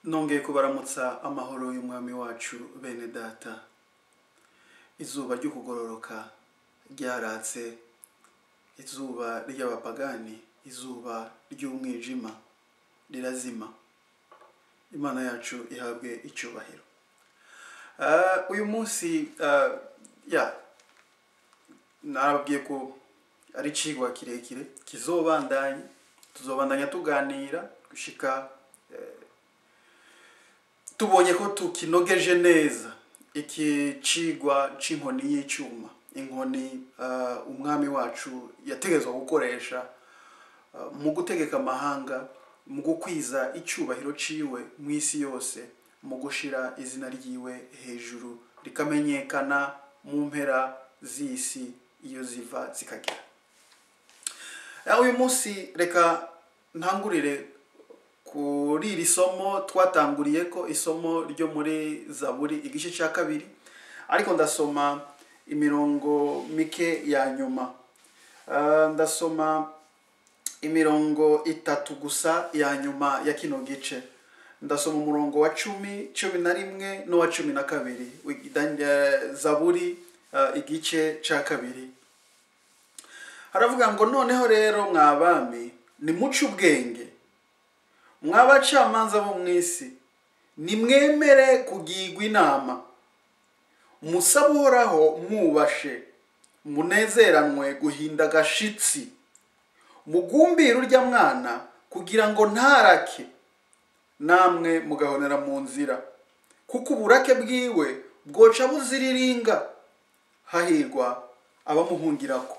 nongeye kubaramutsa amahoro y'umwami wacu bene data izuba ryo kugororoka ryaratse izuba ry'abapagani izuba ry'umwijima rirazima imana yacu ihabwe icyubahiro Ah, uyu munsi ah, ya nababwiye ko ari icigwa kirekire kizobandanya tuzobandanya tuganira gushika eh, tubonye ko tukinogeje neza iki cigwa c'inkoni y'icuma inkoni ah, umwami wacu yategetswe gukoresha ah, mu gutegeka amahanga mu gukwiza icyubahiro ciwe mu isi yose mu gushira izina ryiwe hejuru rikamenyekana mu mpera z'isi iyo ziva zikagera Ah, uyu munsi reka ntangurire kuri iri somo twatanguriye ko isomo ryo muri zaburi igice cya kabiri ariko ndasoma imirongo mike ya nyuma Ah, ndasoma imirongo itatu gusa ya nyuma ya kino gice ndasoma umurongo wa cumi cumi na rimwe n'uwa cumi na kabiri wi- dan- eh, zaburi ah, igice cya kabiri haravuga ngo noneho rero mwabami nimuce ubwenge mwabacamanza bo mu isi nimwemere kugirwa inama musabe uhoraho mwubashe munezeranwe guhinda agashitsi mugumbire urya mwana kugira ngo ntarake namwe mugahonera mu nzira kuko uburake bwiwe bwoca buziriringa hahirwa abamuhungirako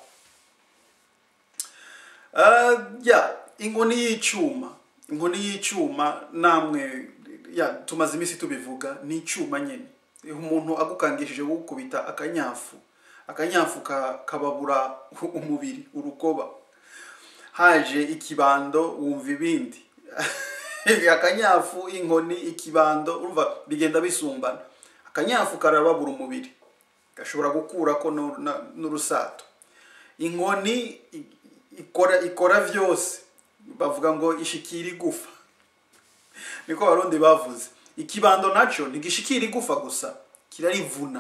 Ah, ya inkoni y'icyuma inkoni y'icyuma namwe ya tumaze iminsi tubivuga ni icyuma nyine umuntu agukangishije gukubita akanyafu akanyafu ka- kababura umubiri urukoba haje ikibando wumva ibindi akanyafu inkoni ikibando urumva bigenda bisumbana akanyafu karababura umubiri gashobora gukurako nu- na- n'urusato inkoni i- ikora ikora vyose bavuga ngo ishikira igufa niko abarundi bavuze ikibando naco ntigishikira igufa gusa kirarivuna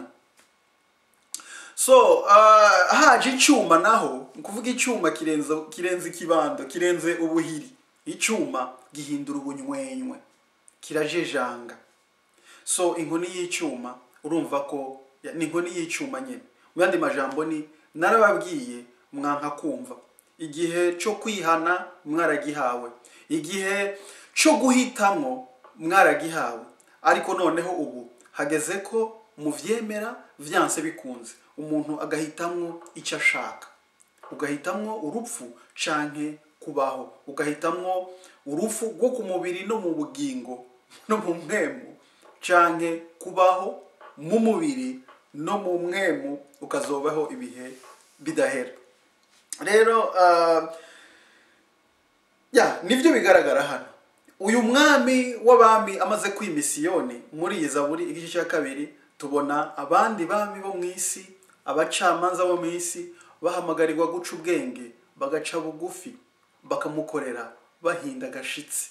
so uh, haje icyuma naho ni ukuvuga icyuma kirenze kirenze ikibando kirenze ubuhiri icyuma gihindura ubunywenywe kirajejanga so inkoni y'icyuma urumva ko ya- ni inkoni y'icyuma nyine mu yandi majambo ni narababwiye mwanka kumva igihe cyo kwihana mwaragihawe igihe cyo guhitamo mwaragihawe ariko noneho ubu hageze ko muvyemera vyanse bikunze umuntu agahitamwo icyo ashaka ugahitamwo urupfu canke kubaho ugahitamwo urupfu rwo ku mubiri no mu bugingo no mu mwemu canke kubaho mu mubiri no mu mwemu ukazobaho ibihe bidahera rero ah, ya nibyo bigaragara hano uyu mwami w'abami amaze kwima isiyoni muri iyi zaburi igice cya kabiri tubona abandi bami bo mu isi abacamanza bo mu isi bahamagarirwa guca ubwenge bagaca bugufi bakamukorera bahinda agashitsi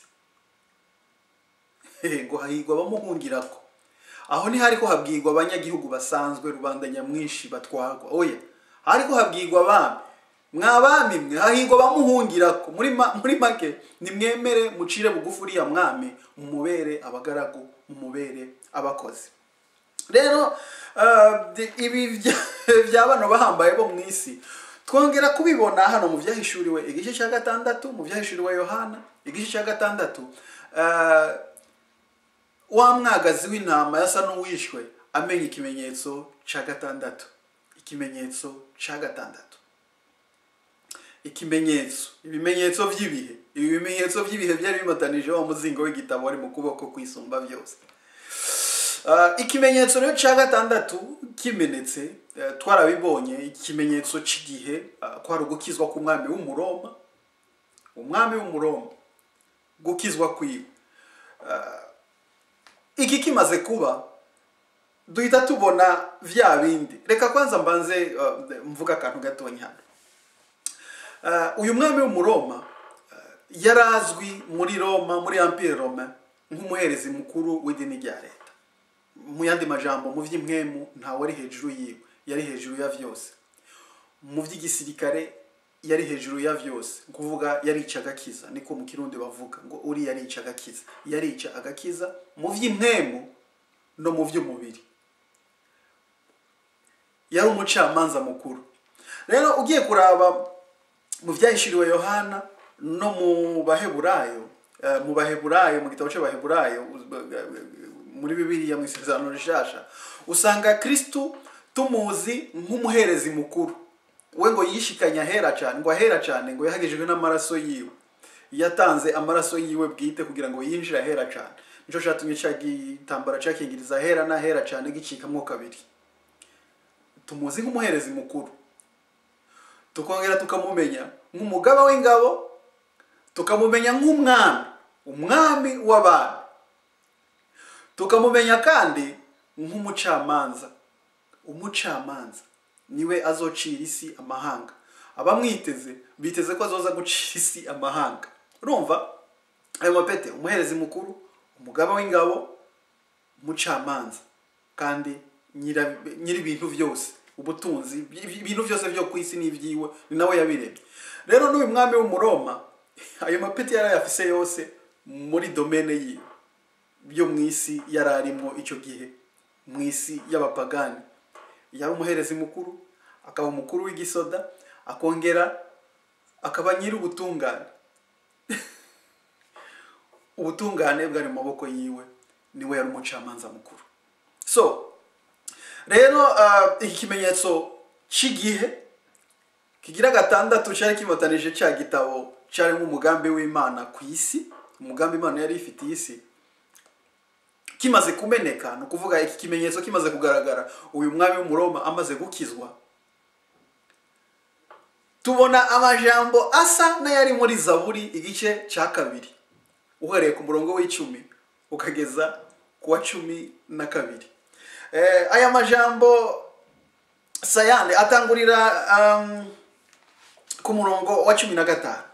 Hehe, ngo hahirwa abamuhungirako aho ntihariko habwirwa abanyagihugu basanzwe rubanda nyamwinshi batwarwa oya hariko habwirwa abami mwabami mwe hahirwa abamuhungirako muri ma- muri make nimwemere mucire bugufi uriya mwami mumubere abagaragu mumubere abakozi rero ah, di- ibi bya- bya bano bahambaye bo mu isi twongera kubibona hano mu byahishuriwe igice cya gatandatu mu byahishuriwe yohana igice cya gatandatu ah, wa mwagazi w'intama yasa n'uwishwe amenya ikimenyetso cya gatandatu ikimenyetso cya gatandatu ikimenyetso ibimenyetso by'ibihe ibi bimenyetso by'ibihe byari bimatanije wa muzingo w'igitabo wari mu kuboko kwisumba byose Ah, ikimenyetso rero cya gatandatu kimenetse eh, twarabibonye ikimenyetso cy'igihe ah, kwari ugukizwa k'umwami w'umuroma umwami w'umuroma gukizwa kwiwe iki kimaze kuba duhita tubona vya bindi reka kwanza mbanze uh, mvuga akantu gatonya hano Uh, uyu mwami w'umuroma uh, yari azwi muri roma muri empire roma nk'umuherezi mukuru w'idini rya leta mu yandi majambo mu by'impwemu ntawe ari hejuru yiwe yari hejuru ya byose mu by'igisirikare yari hejuru ya byose kuvuga yarica agakiza niko mu kirundi bavuga ngo uri yarica agakiza yarica agakiza mu by'impwemu no mu by'umubiri yari umucamanza mukuru rero ugiye kuraba mu byahishuriwe yohana no mu baheburayo eh, mu baheburayo mu gitabo cy'abaheburayo muri bibiliya mu isezerano rishasha usanga kristu tumuzi nk'umuherezi mukuru we ngo yishikanye ahera cyane ngo ahera cyane ngo yahagejejwe n'amaraso yiwe yatanze amaraso yiwe bwite kugira ngo yinjire ahera cyane nicyo cyatumye cya gitambara cyakingiriza ahera n'ahera cyane gicikamo kabiri tumuzi nk'umuherezi mukuru tukongera tukamumenya nk'umugaba w'ingabo tukamumenya nk'umwami umwami w'abantu tukamumenya kandi nk'umucamanza umucamanza niwe azocira isi amahanga abamwiteze biteze ko azoza gucira isi amahanga urumva ayo mapete umuherezi mukuru umugaba w'ingabo umucamanza kandi nyira- nyiri ibintu byose ubutunzi ibintu byose byo ku isi n'ibyiwe ni nawe yabiremye rero n'uyu mwami w'umuroma ayo mapeti yari ayafise yose muri domene yiwe byo mu isi yari arimo icyo gihe mu isi y'abapagani yari umuherezi mukuru akaba umukuru w'igisoda akongera akaba nyiri ubutungane ubutungane bwari mu maboko yiwe niwe yari umucamanza mukuru so rero ah, iki kimenyetso cy'igihe kigira gatandatu cyari kimatanije cya gitabo cyarimo umugambi w'imana ku isi umugambi imana yari ifitiye isi kimaze kumeneka ni ukuvuga iki kimenyetso kimaze kugaragara uyu mwami w'umuroma amaze gukizwa tubona amajambo asa n'ayari muri zaburi igice cya kabiri uhereye ku murongo w'icumi ukageza ku wa cumi na kabiri Eh, aya majambo sayane atangurira um, ku murongo wa cumi na gatanu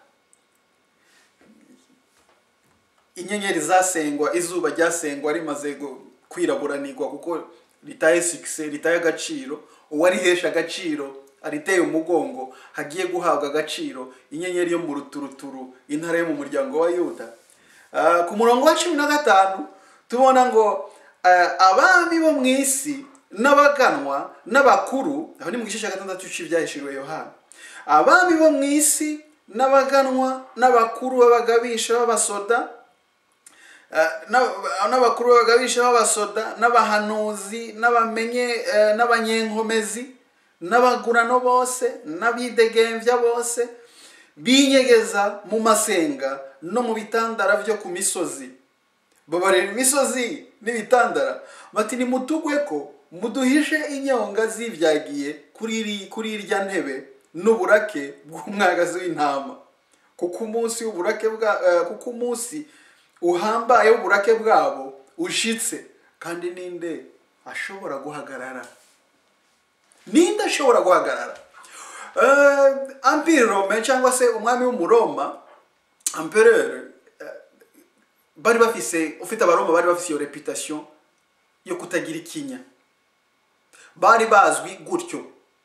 inyenyeri zasengwa izuba ryasengwa rimaze gu- kwiraburanirwa kuko ritaye sikise ritaye agaciro uwarihesha agaciro ariteye umugongo hagiye guhabwa agaciro inyenyeri yo mu ruturuturu intara yo mu muryango wa yuda Ah, ku murongo wa cumi na gatanu tubona ngo ah, abami bo mu isi n'abaganwa n'abakuru aho ni mu gice cya gatandatu cy'ibyahishuriwe yohana abami bo mu isi n'abaganwa n'abakuru b'abagabisha b'abasoda Eh, n'aba- n'abakuru b'abagabisha b'abasoda n'abahanuzi n'abamenye eh, n'abanyenkomezi n'abagurano bose n'abidegembya bose binyegeza mu masenga no mu bitandara byo ku misozi babarira imisozi n'ibitandara bati nimutugwe ko muduhishe inyonga zibyagiye kuri iri- kuri irya ntebe n'uburake bw'umwagazi w'intama kuko umunsi w'uburake bwa eh, kuko umunsi uhambaye w'uburake bwabo ushitse kandi ninde ashobora guhagarara ninde ashobora guhagarara Eh, empire rome cyangwa se umwami w'umuroma empereur eh, bari bafise ufite abaroma bari bafise iyo reputation yo kutagira ikinya bari bazwi gutyo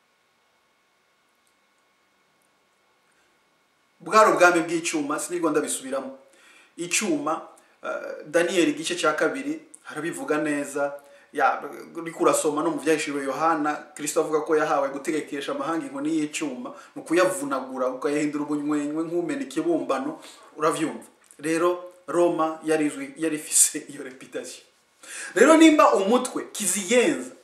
bwari ubwami bw'icyuma sinirwa ndabisubiramo icyuma eh, daniyeli igice cya kabiri harabivuga neza ya uriko urasoma no mu byahishuriwe yohana kirisito avuga ko yahawe gutegekesha amahanga inkoni y'icyuma ni ukuyavunagura ukayahindura ubunywenywe nk'umena ikibumbano urabyumva rero roma yari izwi yari ifise iyo reputation rero nimba umutwe kiziyenza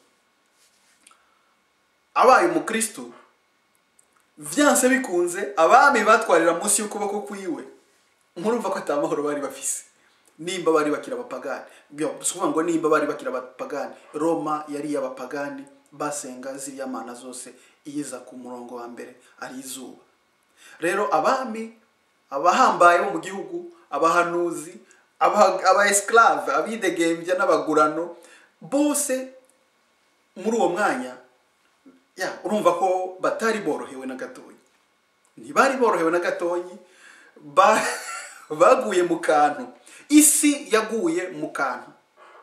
abaye umukristo byanse bikunze abami batwarira munsi y'ukuboko kwiwe murumva ko atamahoro bari bafise nimba bari bakira abapagani byo si ukuvuga ngo nimba bari bakira abapagani roma yari iy'abapagani basenga ziriya mana zose iyiza ku murongo wa mbere ari izuba rero abami abahambaye bo mu gihugu abahanuzi aba- aba esclave abidegembya n'abagurano bose muri uwo mwanya ya urumva ko batari borohewe na gatoya ntibari borohewe na gatoyi ba- baguye mu kantu isi yaguye mu kantu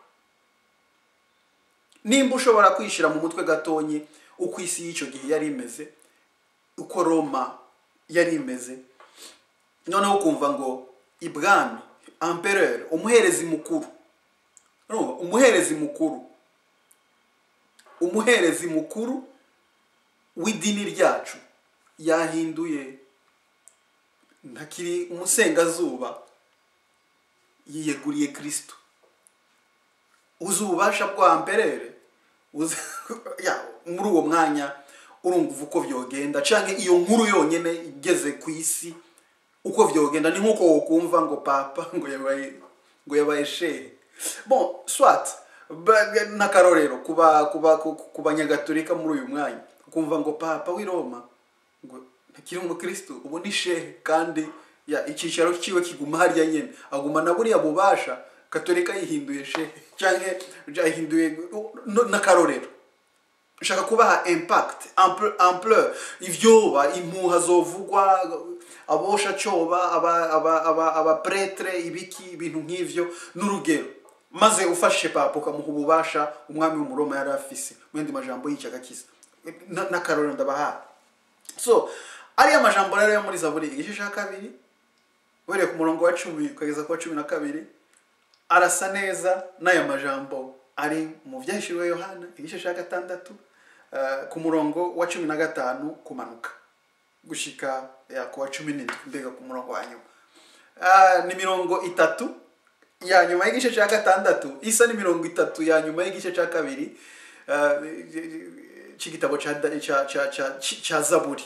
nimba ushobora kwishyira mu mutwe gatonyi uko isi y'icyo gihe yari imeze uko roma yari imeze noneho ukumva ngo ibwami amperere umuherezi mukuru Urumva? umuherezi mukuru umuherezi mukuru w'idini ryacu yahinduye ntakiri umusengazuba yiyeguriye kirisito uzi ububasha bwa amperere uzi ya, muri uwo mwanya urumva uko byogenda cyangwa iyo nkuru yonyine igeze ku isi uko byogenda ni nk'uko wokumva ngo papa ngo yabaye ngo yabaye shehe bon swat ba- n'akarorero kuba kuba ku- ku banyagatolika muri uyu mwanya ukumva ngo papa w'i roma ngo ntakiri umukristo ubu ni shehe kandi ya icyicaro cyiwe kiguma harya nyine aguma na buriya bubasha katolika yihinduye shehe cyangwa yahinduye no- n'akarorero ushaka kubaha impact ample- ampleur ivyoba impuha zovugwa abosha coba aba aba aba abapretre ibiki ibintu nk'ivyo n'urugero maze ufashe papa ukamuha ububasha umwami w'umuroma yari afise mu yandi majambo yica agakiza Na- n'akarorero ndabahaye so ariya majambo rero yo muri zaburi igice cya kabiri uhereye ku murongo wa cumi ukageza ku wa cumi na kabiri arasa neza n'aya majambo ari mu byahishuriwe yohana igice cya gatandatu eh, ku murongo wa cumi na gatanu kumanuka gushika ya, ku wa cumi n'indwi mbega ku murongo wa nyuma Ah, ni mirongo itatu ya nyuma y'igice cya gatandatu isa ni mirongo itatu ya nyuma y'igice cya kabiri eh, cy'igitabo cya Da- cya- cya- cya- cya zaburi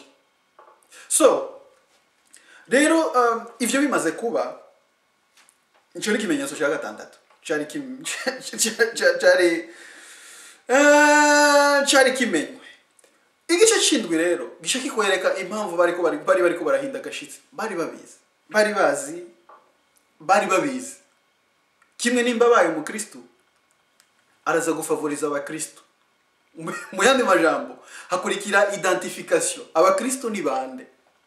so rero um, ibyo bimaze kuba icyo ni ikimenyetso cya gatandatu cyari kim- cya- cya- cyari eh, cyari kimenywe igice cy'indwi rero gice kikwereka impamvu bari ko bari bari bari ko barahinda agashitsi bari babizi bari bazi bari babizi kimwe nimba abaye umukristu araza gufavoriza abakristu Mu- mu yandi majambo hakurikira identification abakristu ni bande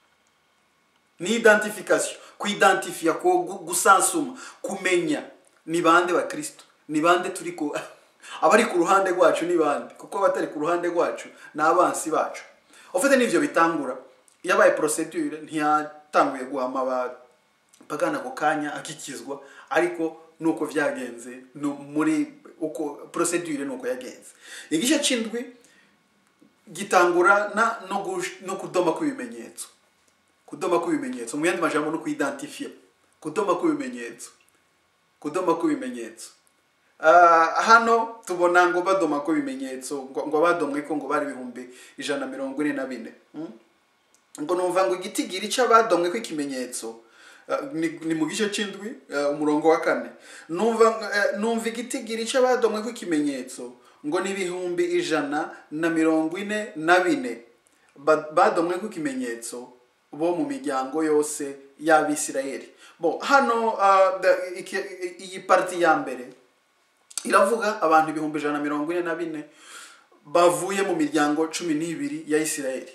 ni identification kuidentifia ko gu- gusansuma kumenya ni bande bakristo ni bande turi ku abari ku ruhande rwacu ni bande kuko abatari ku ruhande rwacu ni abansi bacu ufite n'ivyo bitangura yabaye procedure ntiyatanguye guhama abapagana ako kanya akikizwa ariko nuko vyagenze no muri uko procedure nuko yagenze igice c'indwi gitangura na no, gush- no kudoma kw'ibimenyetso kudoma kw'ibimenyetso mu yandi majambo no kuidentifia kudoma kw'ibimenyetso kudoma kw'ibimenyetso Ah, hano tubona ngo badoma kw'ibimenyetso ngo ngo badomwe ko ngo bari ibihumbi ijana na mirongo ine na bine Mm? ngo numva ngo igitigiri cy'abadomwe kw'ikimenyetso ah, ni, ni mu gice c'indwi ah, umurongo wa kane numva eh, numva igitigiri cy'abadomwe kw'ikimenyetso ngo ni ibihumbi ijana na mirongo ine na bine Ba- badomwe kw'ikimenyetso bo mu miryango yose y'abisirayeli bo hano ah, da- iki- iyi parti ya mbere iravuga abantu ibihumbi ijana na mirongo ine na bine bavuye mu miryango cumi n'ibiri ya isirayeli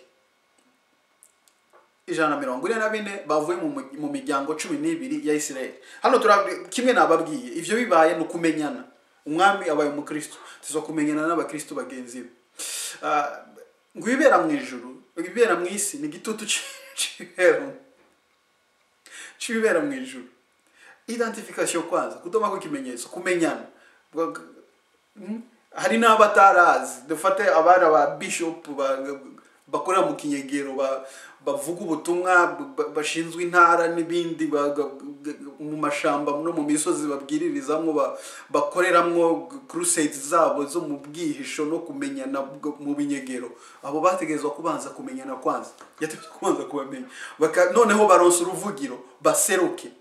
ijana na mirongo ine na bine bavuye mu mu- mu miryango cumi n'ibiri ya isirayeli hano tura kimwe nababwiye ivyo bibaye ni ukumenyana umwami abaye umukristo tuza kumenyana n'abakristo bagenzi be Ah, ngo ibibera mu ijuru ibibera mu isi ni igitutu c'ibibera c'ibibera mu ijuru identification kwanza kudoma kw'ikimenyetso kumenyana Bwa- Mm. hari n'abatarazi dufate abari aba bishop ba- bakorera mu kinyegero ba- bavuga ubutumwa ba- bashinzwe intara n'ibindi ba- ga- ga- mu mashamba no mu misozi babwiririzamwo ba- bakoreramwo crusades zabo zo mu bwihisho no kumenyana bwo- mu binyegero abo bategerezwa kubanza kumenyana kwanza yategerezwa kubanza kubamenya Baka- noneho baronsa uruvugiro baseruke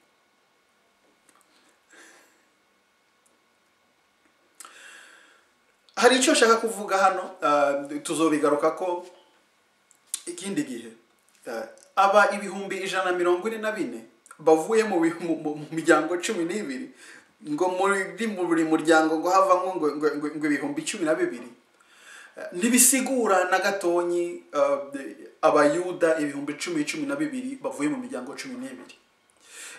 hari icyo nshaka kuvuga hano ah, tuzobigaruka ko ikindi gihe Ah, aba ibihumbi ijana na mirongo ine na bine bavuye mu bi- mu- mu- mu miryango cumi n'ibiri ngo muri mu buri muryango ngo havamo ngo ngo- ngo- ngo ibihumbi cumi na bibiri Ah, ntibisigura na gatonyi ah, abayuda ibihumbi cumi cumi na bibiri bavuye mu miryango cumi n'ibiri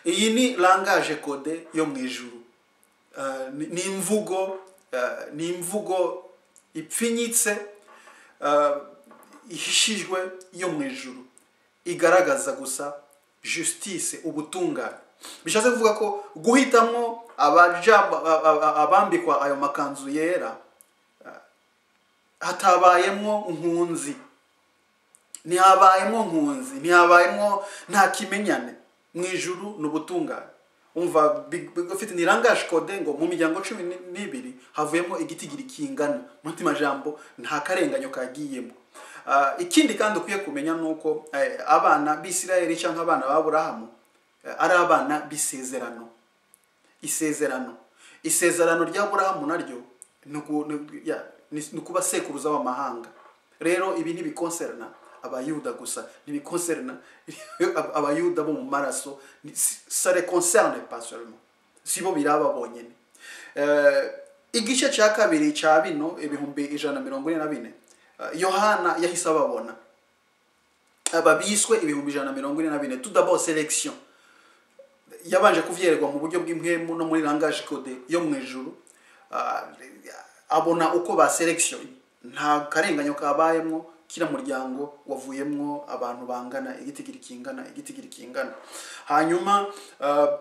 iyi ni langage code yo mu ijuru Eh, ni- ni imvugo eh, ni imvugo ipfinyitse eh, ihishijwe yo mu ijuru igaragaza gusa justice ubutungane bishatse kuvuga ko guhitamo abaja a- a- a- abambikwa ayo makanzu yera eh, hatabayemwo nkunzi ntihabayemo nkunzi ntihabayemo nta kimenyane mu ijuru ni ubutungane umva big- big- ufite ni langage code ngo mu miryango cumi ni- n'ibiri havuyemo igitigiri kingana mu mutima jambo nta karenganyo kagiyemo Ah, ikindi kandi ukwiye kumenya ni uko eh, abana b'isirayeli cyangwa abana b'aburahamu eh, ari abana b'isezerano isezerano isezerano rya burahamu naryo ni uku- ni- ya, ni- ni ukuba sekuruza w'amahanga rero ibi ntibikonserna abayuda gusa ntibikonserna abayuda bo mu maraso ni- si- ça les concerne pas seulement si bo biraba bonyine Eh, igice cya kabiri cya bino ibihumbi ijana na mirongo ine na bine eh, yohana yahise ababona aba biswe ibihumbi ijana na mirongo ine na bine tout d'abord sélection yabanje kuvyererwa mu buryo bw'impwemu no muri langage code yo mu ijuru Ah, abona uko ba selection nta karenganyo kabayemwo kira muryango wavuyemwo abantu bangana igitigiri kingana igitigiri kingana hanyuma ah,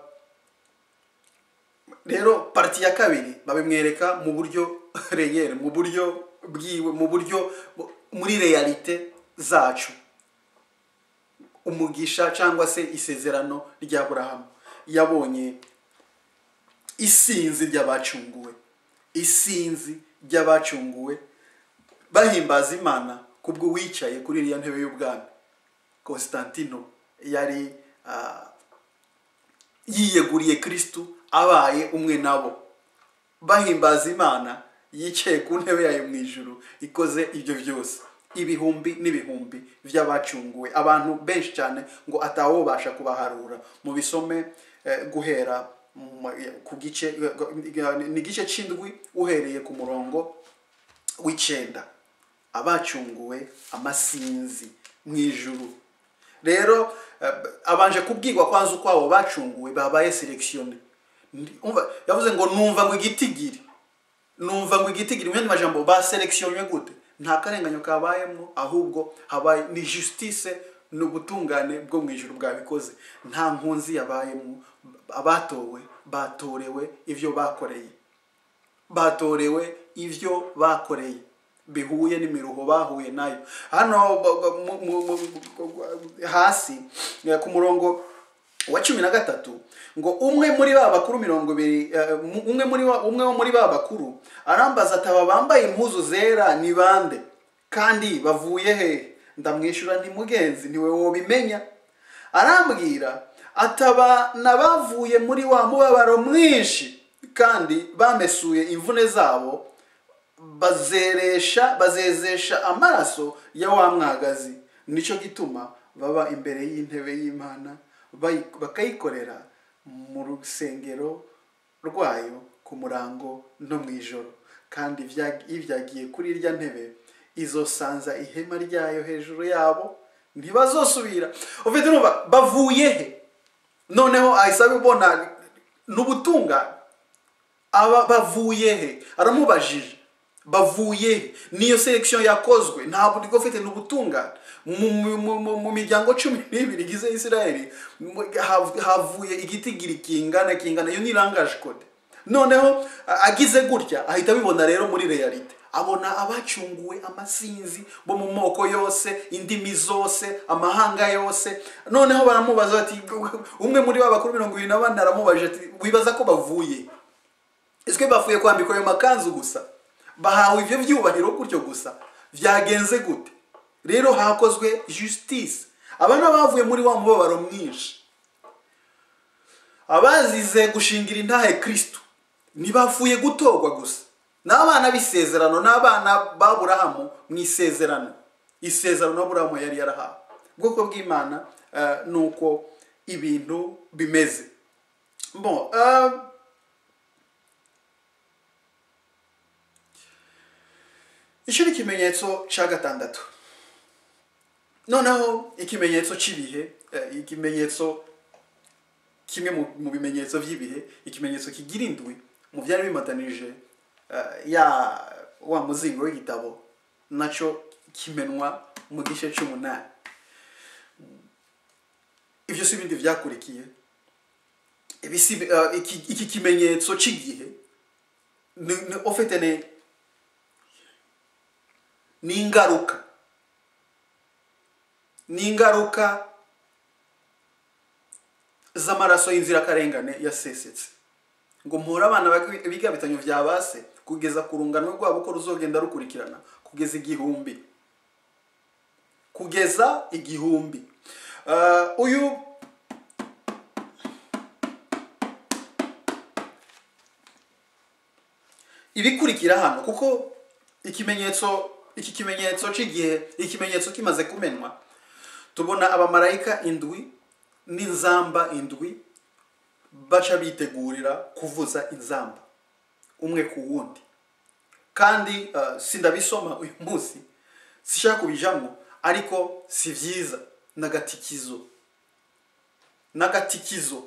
rero parti ya kabiri babimwereka mu buryo reyere mu buryo bwiwe mu buryo muri realite zacu umugisha cyangwa se isezerano rya burahamu yabonye isinzi ry'abacunguwe isinzi ry'abacunguwe bahimbaza imana kubwo wicaye kuri iriya ntebe y'ubwami constantino yari ah, yiyeguriye kristu abaye umwe nabo bahimbaza imana yicaye ku ntebe yayo mu ijuru ikoze ibyo byose ibihumbi n'ibihumbi by'abacunguwe abantu benshi cyane ngo atawubasha kubaharura mu bisome eh, guhera mu- ku gice ni igice cy'indwi uhereye ku murongo w'icyenda abacunguwe amasinzi mu ijuru rero eh, abanje kubwirwa kwanza uko abo bacunguwe babaye selekisiyone yavuze ngo numva ngo igitigiri numva ngo igitigiri mu yandi majambo baselekisiyonywe gute nta karenganyo kabayemo ahubwo habaye ni justice ni ubutungane bwo mu ijuru bwabikoze nta nkunzi yabayemo abatowe batorewe ibyo bakoreye batorewe ibyo bakoreye bihuye n'imiruho bahuye nayo hano ba- ba- mu- mu- mu- hasi eh, ku murongo wa cumi na gatatu ngo umwe muri ba bakuru mirongo ibiri eh, mu- umwe muri ba- umwe wo muri ba bakuru arambaza ati aba bambaye impuzu zera ni bande kandi bavuye he ndamwishyura nti mugenzi niwe wobimenya arambwira ataba n'abavuye muri wa mubabaro mwinshi kandi bamesuye imvune zabo bazeresha bazezesha amaraso ya wa mwagazi nicyo gituma baba imbere y'intebe y'imana bayi- bakayikorera mu rusengero rwayo ku murango no mu ijoro kandi ibya- ibyagiye kuri irya ntebe izosanza ihema ryayo hejuru yabo ntibazosubira ufite urumva bavuye he noneho ahise abibona n'ubutungane aba bavuye he aramubajije bavuye he niyo selection yakozwe ntabwo ndi ufite n'ubutungane mu, mu, mu, mu, mu miryango cumi n'ibiri igize isirayeli mu- hav- havuye igitigiri kingana kingana iyo ni langage code noneho a- agize gutya ahita abibona rero muri realite abona abacunguwe amasinzi bo mu moko yose indimi zose amahanga yose noneho baramubaza bati umwe muri ba bakuru mirongo irindwi na bane aramubajije ati wibaza ko bavuye ese bavuye kwambikwa ayo makanzu gusa bahawe ibyo byubahiro gutyo gusa byagenze gute rero hakozwe justice abana bavuye muri wa mubabaro mwinshi abazize gushingira intahe kristo ntibavuye gutorwa gusa n'abana b'isezerano n'abana b'aburahamu mu isezerano isezerano aburahamu yari yarahawe ubwoko bw'imana eh, ni uko ibintu bimeze bon eh, icyo ni ikimenyetso cya gatandatu noneho ikimenyetso cy'ibihe eh, ikimenyetso kimwe mu, mu bimenyetso by'ibihe ikimenyetso kigira indwi mu byari bimatanije eh, ya wa muzingo w'igitabo nacyo kimenwa mu gice cy'umunani ibyo si ibindi byakurikiye ibi si eh, iki, iki kimenyetso cy'igihe ni, ni ofite ni ni ingaruka ni ingaruka z'amaraso y'inzirakarengane yasesetse ngo mpore abana bag- biga bitanyo vya base kugeza ku rungano rwabo uko ruzogenda rukurikirana kugeza igihumbi kugeza igihumbi Uh, uyu ibikurikira hano kuko ikimenyetso iki kimenyetso cy'igihe ikimenyetso kimaze kumenwa tubona abamarayika indwi n'inzamba indwi baca bitegurira kuvuza inzamba umwe ku wundi kandi uh, sindabisoma uyu munsi sishaka kubijamo ariko si byiza n'agatikizo n'agatikizo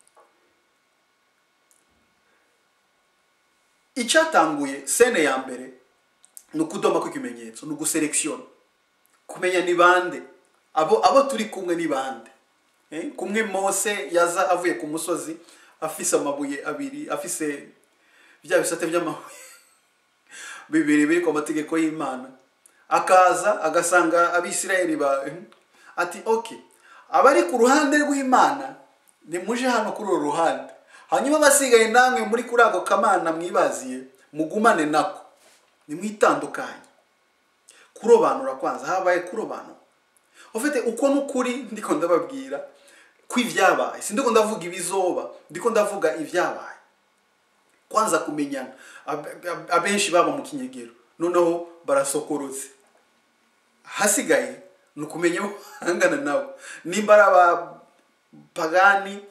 icyatanguye sene ya mbere ni ukudoma kw'ikimenyetso ni uguselekisiona kumenya ni bande abo abo turi kumwe ni bande Eh, kumwe mose yaza avuye ku musozi afise amabuye abiri afise bya bisate by'amabuye bibiri biri ku mategeko y'imana akaza agasanga abisirayeli ba ati ok abari ku ruhande rw'imana nimuje hano kuri uru ruhande hanyuma abasigaye namwe muri kuri ako kamana mwibaziye mugumane nako nimwitandukanye kurobanura kwanza habaye kurobanura ufite uko n'ukuri ndiko ndababwira ko ibyabaye sindiko ndavuga ibizoba ndiko ndavuga ibyabaye kwanza kumenyana Ab- ab- abenshi baba mu kinyegero noneho barasokorotse hasigaye ni ukumenya abo bahangana nabo nimba ari abapagani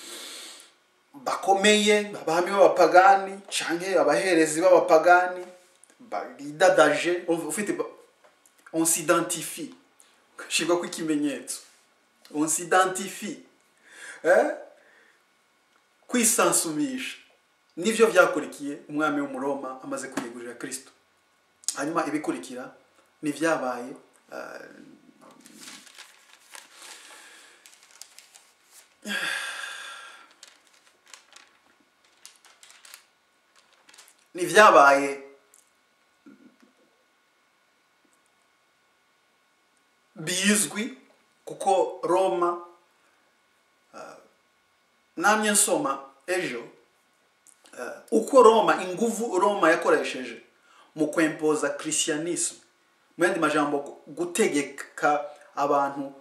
bakomeye abami b'abapagani canke abaherezi b'abapagani bidadaje ufite ba- on s'identifie ugashyirwa kw'ikimenyetso on s'identifie eh? kwisansumisha nivyo vyakurikiye umwami w'umuroma amaze kwiyegurira kristo hanyuma ibikurikira ni vyabaye uh, ni vyabaye bizwi kuko roma uh, namye nsoma ejo uh, uko roma inguvu roma yakoresheje mu kwempoza christianisme mu yandi majambo gutegeka abantu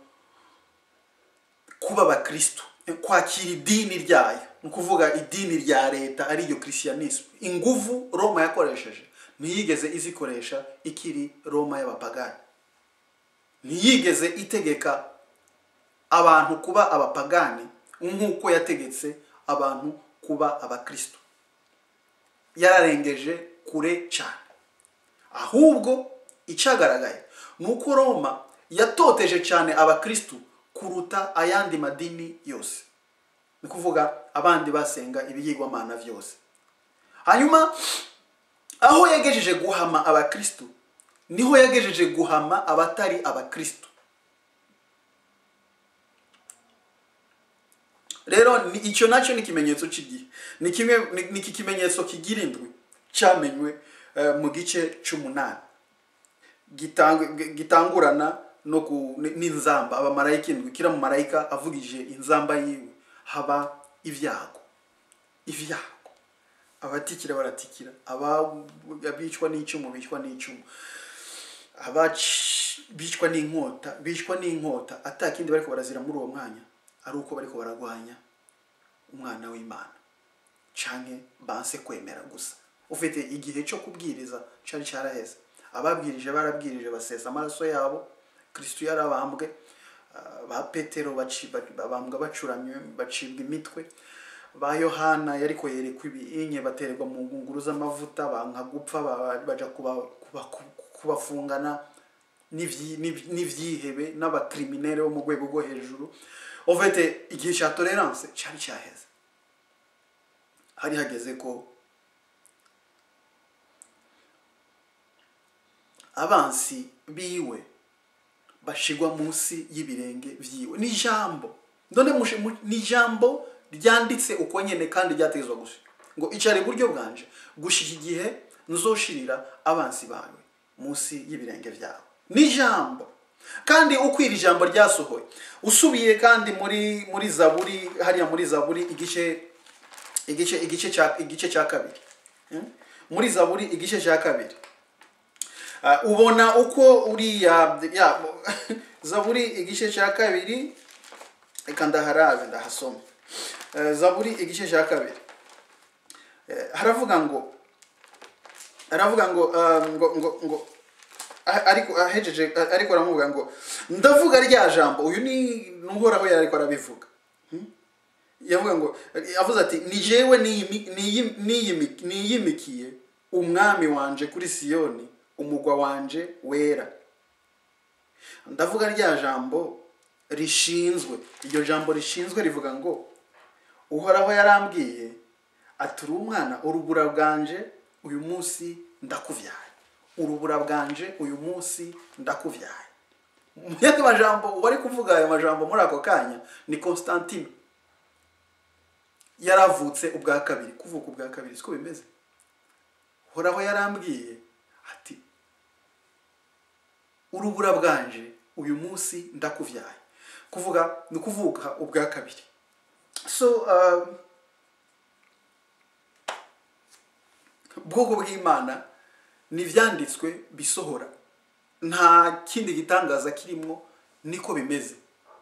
kuba abakristo kwakira idini ryayo ni ukuvuga idini rya leta ariyo christianisme inguvu roma yakoresheje ntiyigeze izikoresha ikiri roma y'abapagani ntiyigeze itegeka abantu kuba abapagani nk'uko yategetse abantu kuba abakristo yararengeje kure cyane ahubwo icyagaragaye ni uko roma yatoteje cyane abakristo kuruta ayandi madini yose ni ukuvuga abandi basenga ibiyigwamana byose hanyuma aho yagejeje guhama abakristo niho yagejeje guhama abatari abakristo rero ni- icyo nacyo ni ikimenyetso cy'igihe ni kimwe ni- ni iki kimenyetso kigira indwi cyamenywe eh, mu gice cy'umunani Gitang- gi- gitangurana no ku ni- n'inzamba abamarayika indwi kira mu marayika avugije inzamba yiwe haba ibyago ibyago abatikira baratikira aba- abicwa n'icyuma bicwa n'icyuma abaci bicwa n'inkota bicwa n'inkota atakindi bariko barazira muri uwo mwanya ari uko bariko baragwanya umwana w'imana canke banse kwemera gusa ufite igihe cyo kubwiriza cari caraheze ababwirije barabwirije basesa amaraso yabo kristo yarabambwe ah, ba petero baci- ba- babambwa bacuramye bacibwa imitwe ba yohana yariko yerekwa ibinye batererwa mu ngunguru z'amavuta banka gupfa ba- baja kuba- kuba- kubafungana n'ivyi- n'iv- n'ivyihebe n'abakriminere bo mu rwego rwo hejuru ofete igihe cya tolerance cyari cyaheze hari hageze ko abansi biwe bashigwa munsi y'ibirenge vyiwe ni ijambo none mushe- mu- ni ijambo ryanditse uko nyene kandi ryategezwa gusa ngo icare iburyo bwanje gushika igihe nzoshirira abansi bawe munsi y'ibirenge vyawe ni ijambo kandi uko iri jambo ryasohoye usubiye kandi muri muri zaburi hariya muri zaburi igice igice igice cya igice cya kabiri Hmm? muri zaburi igice cya kabiri Ah, ubona uko uriya ya zaburi igice cya kabiri reka ndaharabe ndahasoma Eh, zaburi igice cya kabiri Eh, haravuga ngo haravuga ngo ah, ngo ngo ngo ah, ariko ahejeje ah, ariko aramuvuga ngo ndavuga rya jambo uyu ni nuhoraho yari ariko arabivuga yavuga ngo yavuze ati ni jewe niyimi- niyim- niyimi- niyimikiye umwami wanje kuri siyoni umugwa wanje wera ndavuga rya jambo rishinzwe iryo jambo rishinzwe rivuga ngo uhoraho yarambwiye ati uri umwana urubura bwanje uyu munsi ndakuvyaye urubura bwanje uyu munsi ndakuvyaye mu yandi majambo wari kuvuga ayo majambo muri ako kanya ni constantine yaravutse ubwa kabiri kuvuka ubwa kabiri siko bimeze horaho yarambwiye ati urubura bwanje uyu munsi ndakuvyaye kuvuga ni ukuvuka ubwa kabiri so um, ubwoko bw'imana ni ibyanditswe bisohora nta kindi gitangaza kirimo niko bimeze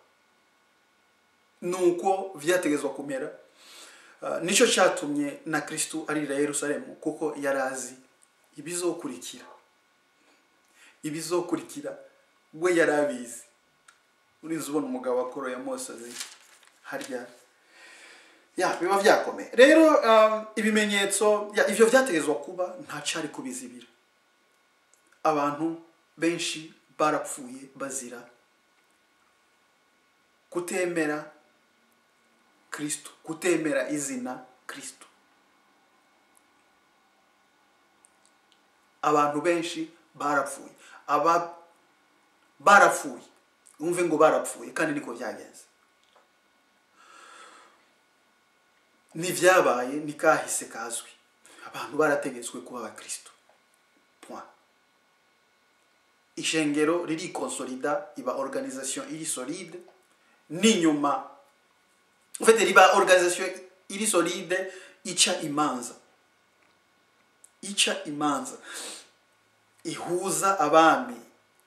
nuko vyategezwa kumera Uh, nicyo cyatumye na kristu arira yerusalemu kuko yari azi ibizokurikira ibizokurikira we yari abizi urizi ubona umugabo wakoroye amosozi harya ya biba byakomeye rero um, ibimenyetso ya, ivyo vyategezwa kuba nta cari kubizibira abantu benshi barapfuye bazira kutemera kristo kutemera izina kristo abantu benshi barapfuye aba barapfuye wumve ngo barapfuye kandi niko byagenze n'ibyabaye ni kahise kazwi abantu barategetswe kuba abakristo point ishengero ririkonsolida iba organisation iri solide n'inyuma en fait riba organisation iri solide ica imanza ica imanza ihuza abami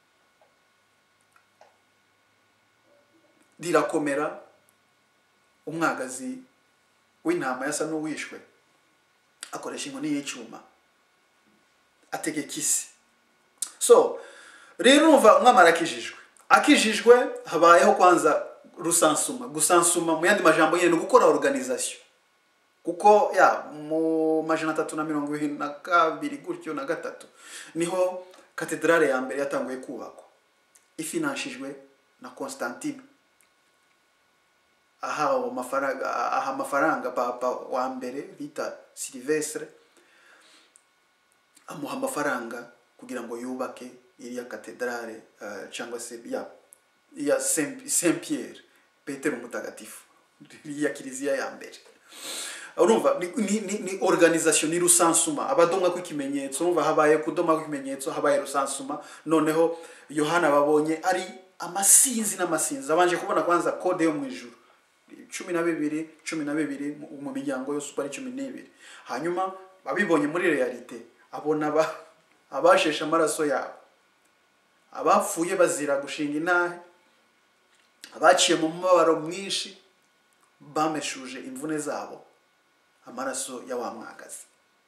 rirakomera umwagazi w'intama yasa n'uwishwe akoresha inkoni y'icyuma ategeka isi so rero urumva umwami arakijijwe akijijwe habayeho kwanza rusansuma gusansuma mu yandi majambo nyine ni gukora organisation kuko ya mu majana atatu na mirongo irindwi na kabiri gutyo na gatatu niho katedrale ya mbere yatanguye kubakwa ifinanshijwe na constantine ahawe amafaranga aha amafaranga papa wa mbere bita silivestre amuha amafaranga kugira ngo yubake iriya katedrale uh, cyangwa se ya ya saint Saint pierre petero mutagatifu iriya kiliziya ya mbere urumva ni, ni, ni, ni organisation ni rusansuma abadomwa kw'ikimenyetso urumva habaye kudoma kw'ikimenyetso habaye rusansuma noneho yohana babonye ari amasinzi n'amasinzi abanje kubona kwanza kode yo mu ijuru cumi na bibiri cumi na bibiri mu- mu miryango yose uko ari cumi n'ibiri hanyuma abibonye muri realite abona aba- abasheshe amaraso yabo abapfuye bazira gushinga intahe abaciye mu mubabaro mwinshi bameshuje imvune zabo amaraso ya wa mwagazi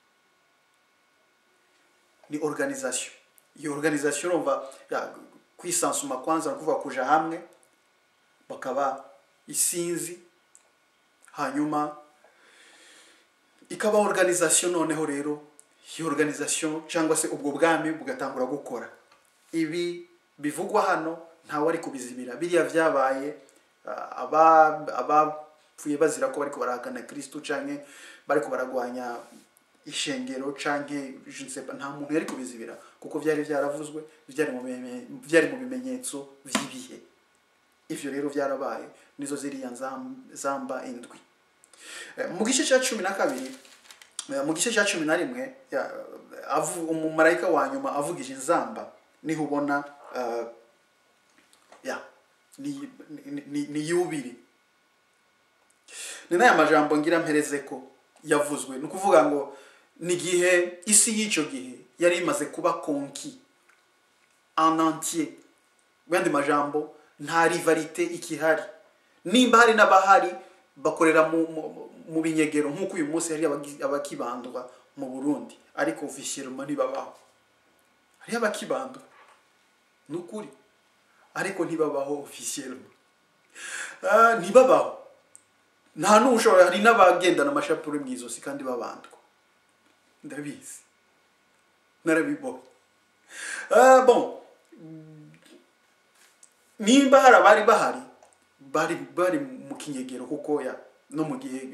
ni organisation iyo organisation urumva ya, kwisansuma kwanza ni ukuvuga kuja hamwe bakaba isinzi hanyuma ikaba organisation noneho rero iyo organisation cyangwa se ubwo bwami bugatangura gukora ibi bivugwa hano ntawe ari kubizibira biriya byabaye ah, aba- abapfuye bazira ko bariko barahakana kristo canke bariko baragwanya ishengero canke je ne sais pas, nta muntu yari kubizibira kuko vyari vyaravuzwe vyari mu bime- vyari mu bimenyetso vy'ibihe ivyo rero vyarabaye nizo ziriya nzam- zamba indwi Eh, mu gice cya cumi na kabiri eh, mu gice cya cumi na rimwe ya- avu- umumarayika wa nyuma avugije inzamba niho ubona eh, ya ni, ni, ni, ni yubiri ni n'aya majambo ngira mpereze ko yavuzwe ni ukuvuga ngo ni igihe isi y'icyo gihe yari imaze kuba konki en entier mu yandi majambo nta rivalite ikihari nimba hari n'abahari bakorera mu, mu, mu binyegero nk'uko uyu munsi hari abagi- abakibandwa mu burundi ariko ofisiyeloma ntibabaho hariho abakibandwa ni ukuri ariko ntibabaho ofisiyeloma Ah, ntibabaho nta n'ushobora hari n'abagendana amashapure mu izosi kandi babandwa ndabizi narabibona Ah, bon nimba hari abari bahari bari bari mu kinyegero kuko ya no mu gihe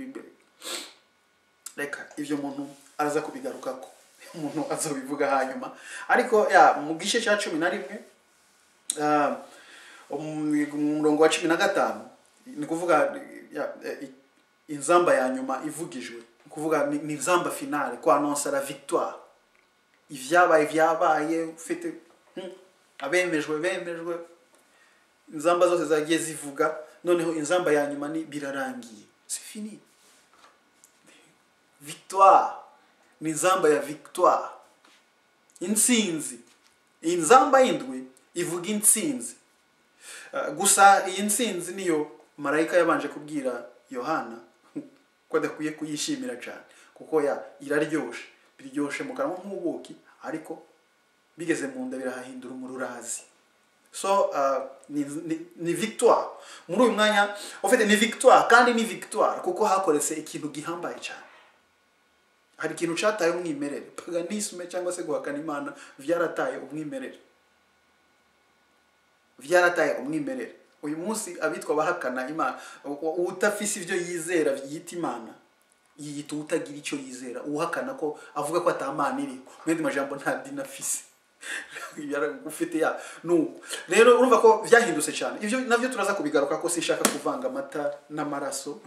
reka ibyo umuntu araza kubigarukako umuntu azabivuga hanyuma ariko ya mu gice cya cumi na rimwe ah, um- umurongo wa cumi na gatanu ni kuvuga ya, eh, inzamba ya nyuma ivugijwe ni kuvuga ni ni inzamba finale kwa annonce la victoire ivyabaye vyabaye ufite hmm, abemejwe bemejwe inzamba zose zagiye zivuga noneho inzamba ya nyuma ni birarangiye c'est fini victoire ni inzamba ya victoire intsinzi iyi nzamba y'indwi ivuga intsinzi Uh, gusa iyi ntsinzi niyo marayika yabanje kubwira yohana ko adakwiye kuyishimira cyane kuko ya iraryoshe biryoshe mu kanwa nk'ubuki ariko bigeze mu nda birahahindura umururazi so uh, ni, ni, ni victoire muri uyu mwanya ufite ni victoire kandi ni victoire kuko hakoretse ikintu gihambaye cyane hari ikintu cyataye umwimerere paganisme cyangwa se guhakana imana vyarataye umwimerere vyarataye umwimerere uyu munsi abitwa abahakana imana u- utafise ibyo yizera yita imana yiyita utagira icyo yizera uhakana ko avuga ko atamana iriho mu yandi majambo nta dini afise Yara- ufite ya nuko rero urumva ko vyahindutse cyane ivyo navyo turaza kubigaruka ko sinshaka kuvanga amata n'amaraso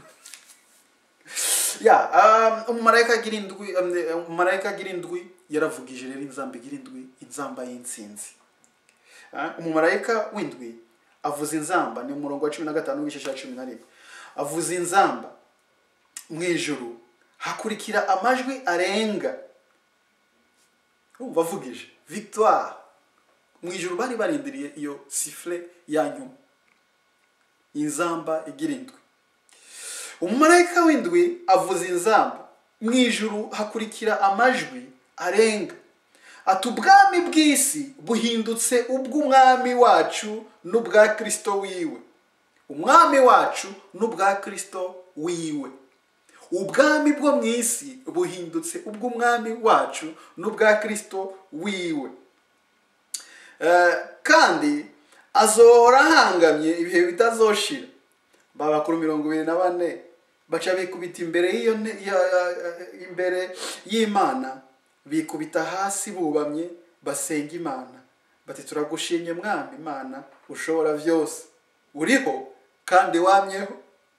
ya um, umumarayika agira indwi um, umumarayika agira indwi yaravugije rero inzamba igira indwi inzamba y'intsinzi Ah, umumarayika w'indwi avuza inzamba ni umurongo wa cumi na gatanu w'igice cya cumi na rimwe avuza inzamba mu ijuru hakurikira amajwi arenga urumva avugije victoire mu ijuru bari barindiriye iyo sifure ya nyuma inzamba igira indwi umumarayika w'indwi avuza inzamba mu ijuru hakurikira amajwi arenga ati ubwami bw'isi buhindutse ubw'umwami wacu n'ubwa kristo wiwe umwami wacu n'ubwa kristo wiwe ubwami bwo mu isi buhindutse ubw'umwami wacu n'ubwa kristo wiwe Eh, kandi azohora ahangamye ibihe bitazoshira babakuru mirongo ibiri na bane baca bikubita imbere y'iyo nte- ya- ya- ya- imbere y'imana bikubita hasi bubamye basenga imana bati turagushimye mwami imana ushobora byose uriho kandi wamyeho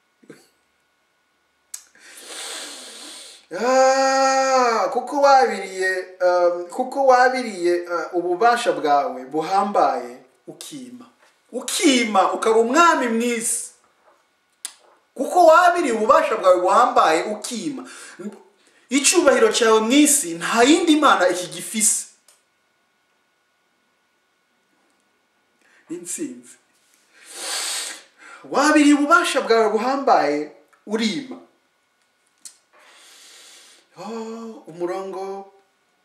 Ah, kuko wabiriye um, kuko wabiriye uh, ububasha bwawe buhambaye ukima ukima ukaba umwami mw'isi kuko wabiriye ububasha bwawe buhambaye ukima icyubahiro cyawe mu isi nta yindi mana ikigifise intsinzi wabiriye ububasha bwawe buhambaye urima Oh, umurongo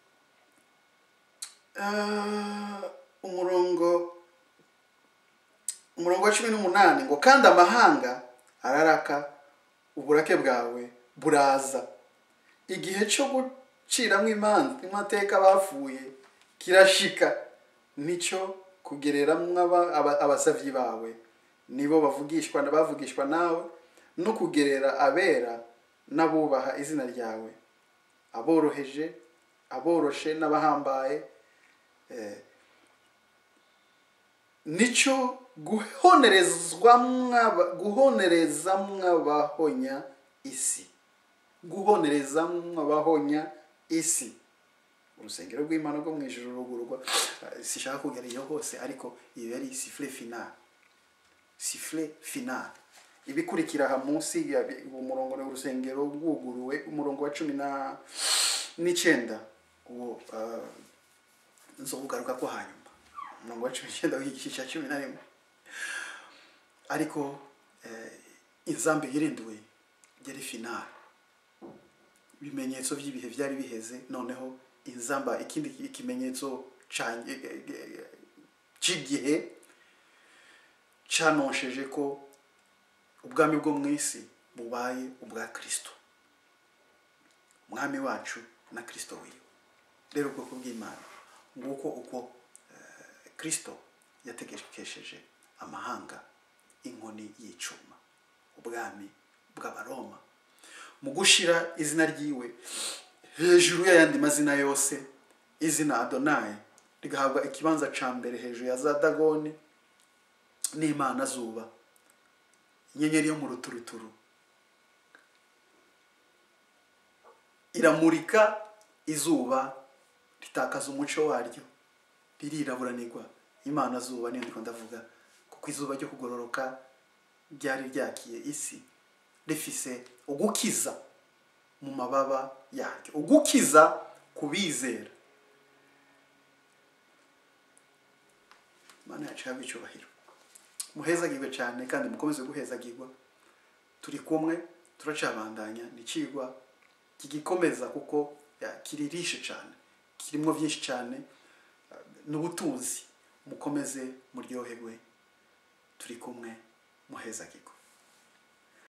Ah, umurongo umurongo wa cumi n'umunani ngo kandi amahanga araraka uburake bwawe buraza igihe cyo guciramo imanza amateka bapfuye kirashika nicyo kugereramo aba- aba- abasavyi bawe nibo bavugishwa bavugishwa nawe no kugerera abera n'abubaha izina ryawe aboroheje aboroshe n'abahambaye eh, nicyo guhonerezwa guhonerezamwo abahonya isi guhonerezamwo abahonya isi urusengero rw'imana rwo mu ijuru rugurwa eh, sishaka kugera iyo hose ariko iyo yari sifure finale sifure finale ibikurikira aha munsi ya umurongo ni urusengero rwuguruwe umurongo wa cumi na n'icyenda uwo uh, nzobugaruka ko hanyuma umurongo wa cumi n'icyenda w'igice cya cumi na rimwe ariko eh, inzambi yirinduwe yari finale ibimenyetso by'ibihe byari biheze noneho inzamba ikindi ikimenyetso ca- eh, eh, cy'igihe canonesheje ko ubwami bwo mu isi bubaye ubwa kristo umwami wacu na kristo wiwe rero ubwoko bw'imana nguko uko eh, kristo yategekesheje amahanga inkoni y'icuma ubwami bw'abaroma mu gushira izina ryiwe hejuru y'ayandi mazina yose izina adonayi rigahabwa ikibanza ca mbere hejuru ya za dagoni n'imana zuba inyenyeri yo mu ruturuturu iramurika izuba ritakaza umuco waryo ririraburanirwa imana zuba niyo ndiko ndavuga kuko izuba ryo kugororoka ryari ryakiye isi rifise ugukiza mu mababa yaryo ugukiza ku bizera imana yacu ihabwe icyubahiro muhezagirwe cyane kandi mukomeze guhezagirwa turi kumwe turacabandanya ni ikigwa kigikomeza kuko ya, kiririshe cyane kirimo byinshi cyane eh, n'ubutunzi mukomeze muryoherwe turi kumwe muhezagirwe